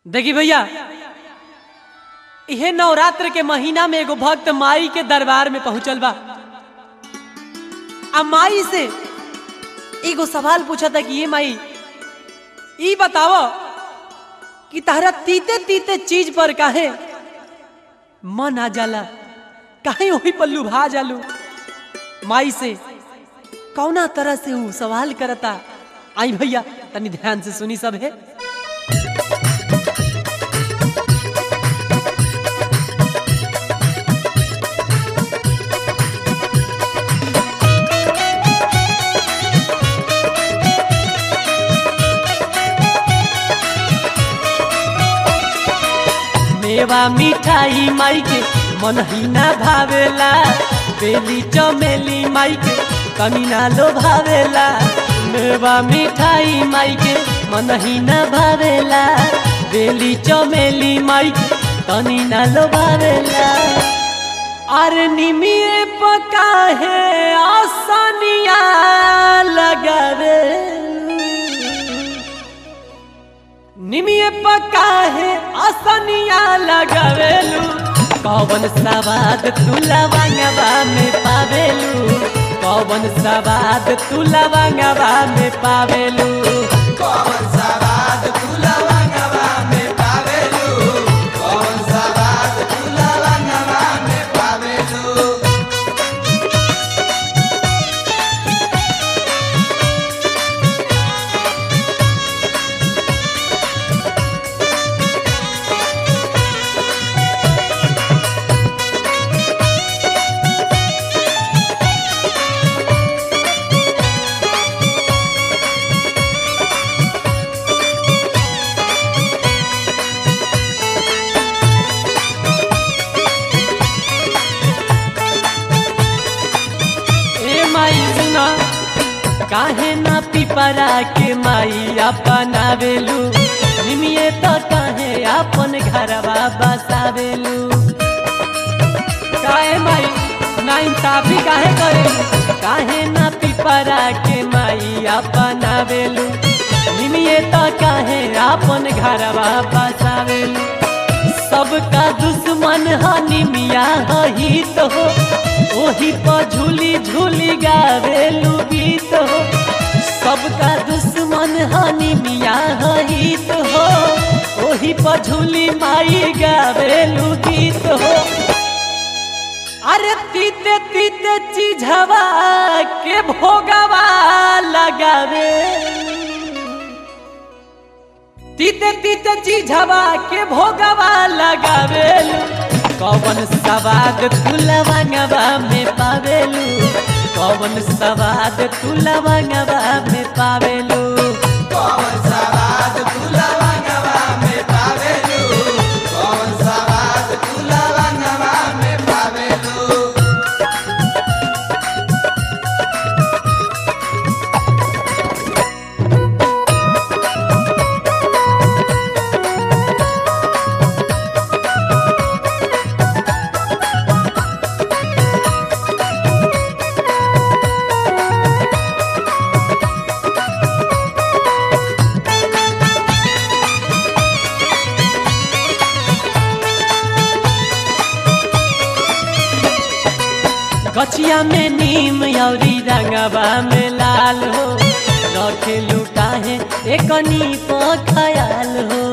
देखी भैया इहे नवरात्र के महीना में एगो भक्त माई के दरबार में पहुंचल बा आ माई से एगो सवाल पूछा था कि ये माई ई बताओ कि तहरा तीते तीते चीज पर काहे मन आ जाला काहे वही पल्लू भा जालू माई से कौना तरह से हूँ सवाल करता आई भैया तनी ध्यान से सुनी सब है मेवा मिठाई माई के मन ही ना भावेला बेली चमेली माई के कमी ना लो भावेला मेवा मिठाई माई के मन ही ना भावेला बेली चमेली माई के तनी ना लो भावेला अरे निमिए पका है आसानिया लगावे निमिये पका है आसनिया लगावेलू कौवन सवाद तू लवंगवा में पावेलू कौवन सवाद तू लवंगवा में पावेलू कौन सवाद तू लवंगवा में पावेलू कौन सवाद तू लवंगवा में पावेलू ए माई सुना काहे ना पिपरा के माई अपनावेलू निमिये तो काहे अपन घरवा बसावेलू काहे माई ना इंसाफी काहे करेलू काहे ना पिपरा के माई अपनावेलू निमिये तो काहे अपन घरवा बसावेलू सबका दुश्मन हनी मिया हित हो ओही पर झूली झूली गावेलू गीत हो सबका दुश्मन हनी मिया हित हो ओही पर झूली माई गावेलू गीत हो अरे तीते तीते चीझवा के भोगवा लगावे तीते तीते चीझवा के भोगवा लगावेलू कौवन सवाद तू लवंगवा में पावेलू कौवन सवाद तू लवंगवा में पावेलू कौन सवाद तू लवंगवा में पावेलू कौन सवाद तू लवंगवा में पावेलू गछिया में नीम औरी रंगवा में लाल हो रखेलू काहे एकनी को खयाल हो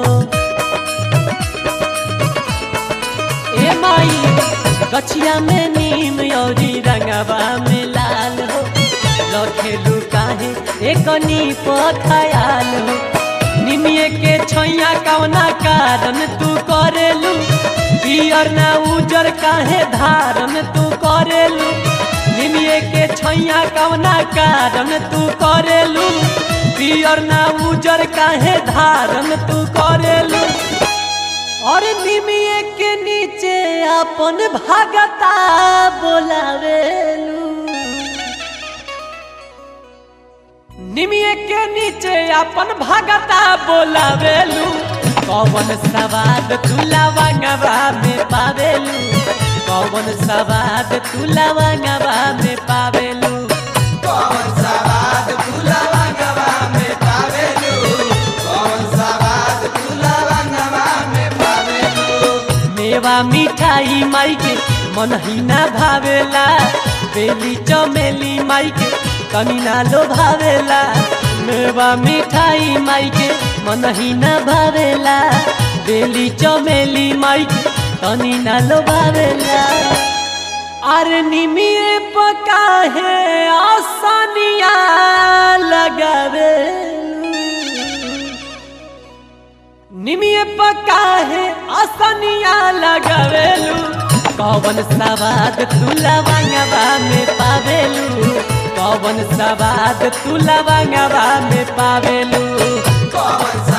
ए माई गछिया में नीम औरी रंगवा में लाल हो रखेलू काहे एकनी को खयाल हो निमिये के छैया कवना कारण तू करेलू पियर ना उजर काहे धारन तू करेलू निमिये के छैया कवना कारण तू करेलू पियर ना उजर काहे धारन तू करेलू और निमिये के नीचे अपन भगता बोलावेलू निमिये के नीचे अपन भगता बोलावेलू कौवन सवाद तू लवंगवा में पावेलू कौवन सवाद तू लवंगवा में पावेलू कौन सवाद तू लवंगवा में पावेलू कौन सवाद तू लवंगवा मेवा मिठाई माई के मन ही ना भावेला बेली चमेली माई के तनी ना लो भावेला मेवा मिठाई माई के मन ही ना भावेला बेली चमेली माई के तनी ना लो भावेला अरे निमिए पका है आसानिया लगावे निमिए पका है आसानिया लगावेलू कौवन सवाद तू लवंगवा में पावेलू कौवन सवाद तू लवंगवा में पावेलू कौन